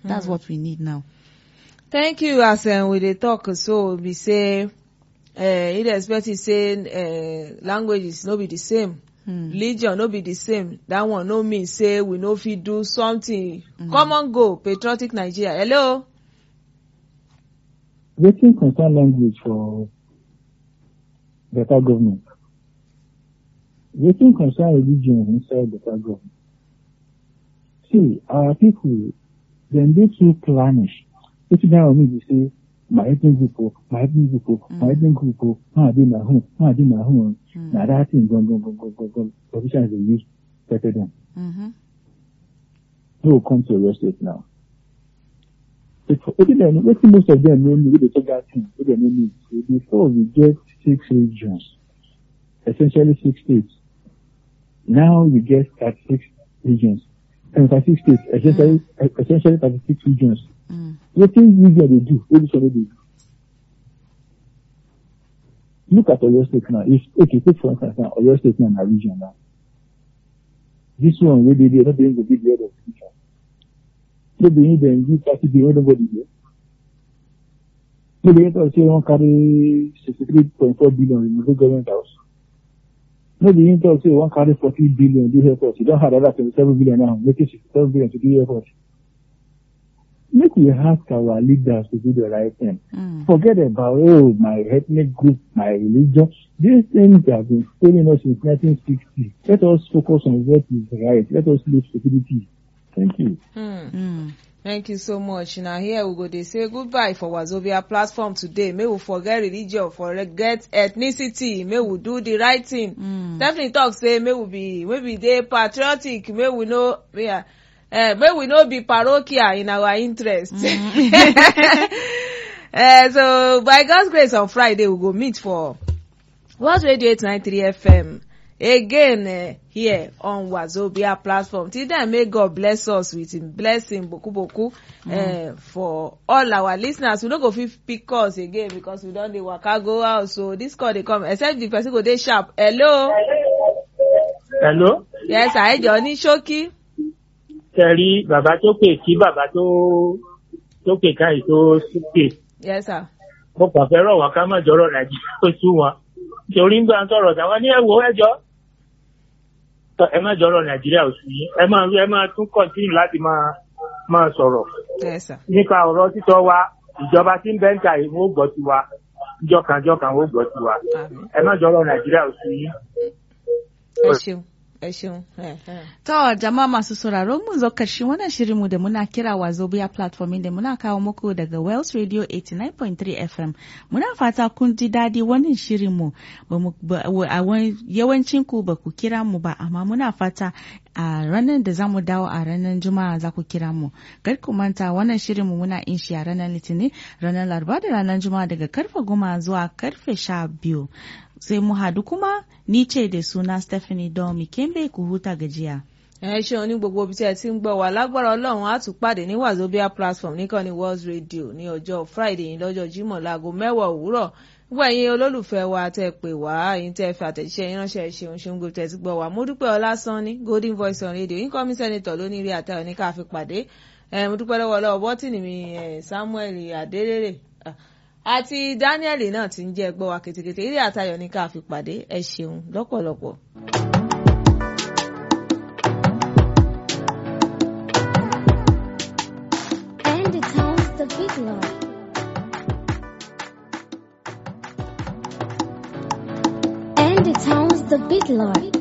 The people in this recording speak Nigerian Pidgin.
that's what we need now. thank you as um, we dey talk so be say uh, irrespective say uh, languages no be the same Hmm. religion no be the same that one no mean say we no fit do something common goal patriotic nigeria hello. wetin concern language for better government wetin concern religion inside better government see our people dem dey too clannish wetin that one mean be say my ethnic group o my ethnic group o my ethnic group o ma dey my home ma dey my home na that thing gangan gangan gangan politicians dey use pepper dem Mm-hmm. no come to Oyo state now. Wetin dem wetin most of them no know wey dey talk that thing wey dem no know say before we get six regions essentially six states now we get thirty-six regions and thirty-six states essentially essentially thirty-six regions Mm. wetin region dey do wey this one no dey do. Look at Oyo state now if okay take for instance now Oyo state now na region now this one wey dey there no be him go be the head of the region no be him dem give thirty billion wey nobody dey no be him talk say he wan carry sixty-three point four billion remove government house no be him talk say he wan carry forty billion do airport he don add another twenty-seven billion now making sixty-seven billion to do airport make we ask our leaders to do the right thing Mm. forget about oh my ethnic group my religion these things have been failing us since 1960 let us focus on what is right let us leave stupidity thank you. Hmm. Mm. Thank you so much. Na here we go dey say goodbye for Wazobia platform today. Make we forget religion, forget ethnicity, make we do the right thing. Mm. Definitely talk say make we be make we dey patriotic, make we no yeah, uh, make we no be parochial in our interest. uh, so by God's grace on Friday we go meet for World Radio 893 FM again uh, here on Wazobia platform. Till then, may God bless us with him blessing boku boku uh, for all our listeners. We no go fit pick calls again because we don dey waka go out. So this call dey come except the person go dey sharp. Hello. Hello. Yes, àìjọ ní ṣókí. Kẹ̀rí bàbá tó pè kí bàbá tó tó pè káyì tó súpè. Yes, sir. Mo kàn fẹ́ rọ̀ wọ́n ká má jọ̀rọ̀ Nàìjíríà tó sú wọn. Torí ń gbà ń sọ̀rọ̀ táwọn ní ẹ̀wọ̀ ẹjọ́. Ẹ má jọ̀rọ̀ Nàìjíríà ò sí. Ẹ máa ẹ máa tún kọ̀ntínú láti máa máa sọ̀rọ̀. Yes, sir. Nípa ọ̀rọ̀ títọ́ wa, ìjọba tí ń bẹ́ńtà yìí wọ́n ó gbọ́ tiwa. Jọkànjọkàn wọ́n ó gbọ́ tiwa. Àmín. Ẹ má jọ̀rọ̀ Nàìjíríà ò sí. Ẹ ṣeun. Ẹ ṣeun. Eh, eh. To jama'a masu sauraro mun zo karshen wannan shirinmu da muna kira Wazobia platform inda muna kawo muku daga Wells Radio 89.3 FM. Muna fata kun ji daɗi wannan shirinmu ba mu ba- wa- a wani- yawancin ku ba ku kira mu ba amma muna fata a ranar da zamu dawo a ranar Juma'a za ku kira mu. Kar ku manta wannan shirinmu muna yin shi a ranar Litinin, ranar Laraba da ranar Juma'a daga karfe goma zuwa karfe sha biyu. Sai mu hadu kuma ni ce da suna Stephanie Domi Kembe ku huta gajiya. ẹ ṣeun ní gbogbo ibi tí ẹ ti ń gbọ́ wá lágbára ọlọ́run á tún pàdé ní wazobia platform níkànnì world radio ní ọjọ́ friday yìí lọ́jọ́ jímọ̀ láago mẹ́wàá òwúrọ̀ gbogbo ẹ̀yin olólùfẹ́ wa tẹ́ ẹ pè wá ẹ̀yin tẹ́ ẹ fi àtẹ̀jíṣẹ́ yín ránṣẹ́ ẹ ṣeun ṣeun gbogbo tẹ́ ẹ ti gbọ́ wá mo dúpẹ́ ọlásánní golden voice on radio incoming senator lóní rí àtàwọn ní ká fi pàdé ẹ mo dúpẹ́ lọ́wọ́ lọ́wọ́ bọ́tìnì mi ẹ, samuel adérèrè ah, àti daniel náà ti ń jẹ́ gbọ́ wa kètèkètè eré àtayọ̀ ní ká fi pàdé ẹ ṣeun lọ́pọ̀lọpọ̀. And it sounds the big lord. And it sounds the big lord.